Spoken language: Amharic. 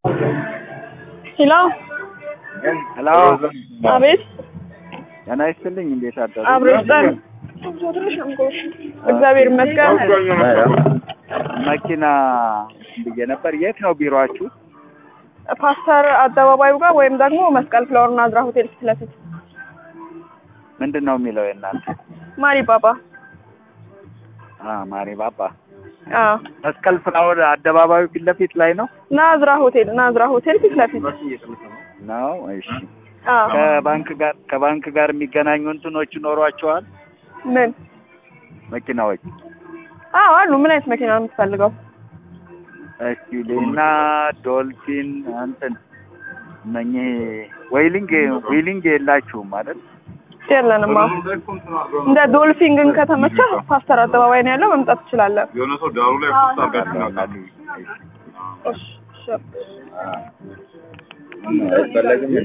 ሄሎ ሄሎ አቤት ጤና ይስጥልኝ። እንዴት አደሩ? አብሮ ይስጠን። እግዚአብሔር ይመስገን። መኪና ብዬ ነበር። የት ነው ቢሮአችሁ? ፓስተር አደባባዩ ጋር ወይም ደግሞ መስቀል ፍላወር ናዝራ ሆቴል ፊት ለፊት ምንድን ነው የሚለው የእናንተ? ማሪ ባባ። አ ማሪ ባባ አዎ መስቀል ፍላወር አደባባዩ ፊት ለፊት ላይ ነው ናዝራ ሆቴል ናዝራ ሆቴል ፊት ለፊት ነው። እሺ አዎ ከባንክ ጋር ከባንክ ጋር የሚገናኙ እንትኖች ይኖሯቸዋል ምን መኪናዎች? አዎ አሉ። ምን አይነት መኪና ነው የምትፈልገው? እስቲ ሌና ዶልፊን እንትን እነኚህ ዌይሊንግ ዌይሊንግ የላችሁም አይደል? የለንም። አዎ እንደ ዶልፊን ግን ከተመቸ ፓስተር አደባባይ ነው ያለው፣ መምጣት ትችላለህ። የሆነ ሰው ዳሩ ላይ ፖስት አድርጋችሁ እናውቃለን። እሺ እሺ አይፈለግም